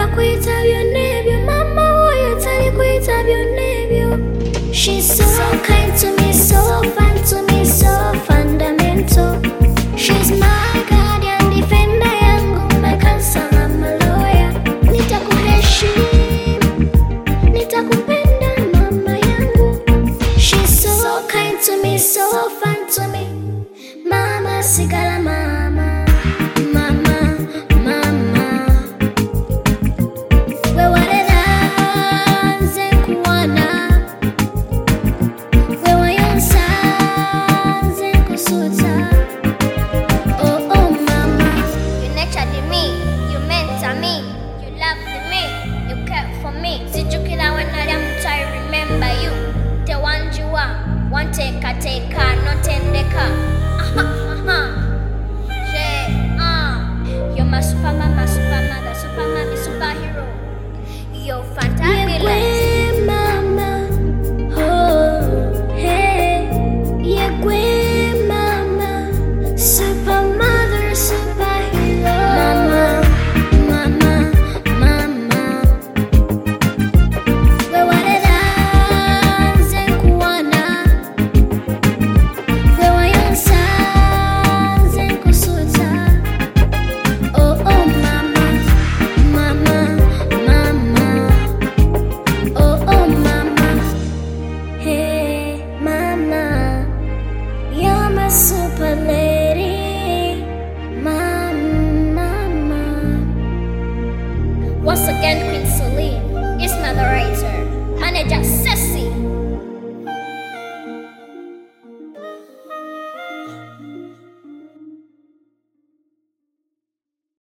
atakuita vyonevyo, mama huyo atalikuita vyonevyo. She's so kind to me, so fun to me, so fundamental. She's my guardian defender yangu, my counselor, my lawyer. Nitakuheshimu, nitakupenda mama yangu. She's so kind to me, so fun to me. Mama sigala mama, mama, mama. We warera nze nkuwana, we wayonsa nze nkusuuta. Oh oh mama, You nurtured me, you mentor me, you loved me, you cared for me. Sijukira when I am I remember you. Tewanjua, wanteka teka, notendeka. Aha, aha. She, ah. You're my super mama, super mother, super mommy, superhero. You're fantabulous. yegwe mama, oh hey, yegwe mama, super mother, superhero. Mama, mama, mama. We warera nze nkuwana, we wayonsa nze nkusuuta. Oh oh mama, mama, mama. Oh oh mama, hey mama, you're my super lady, mama. Once again,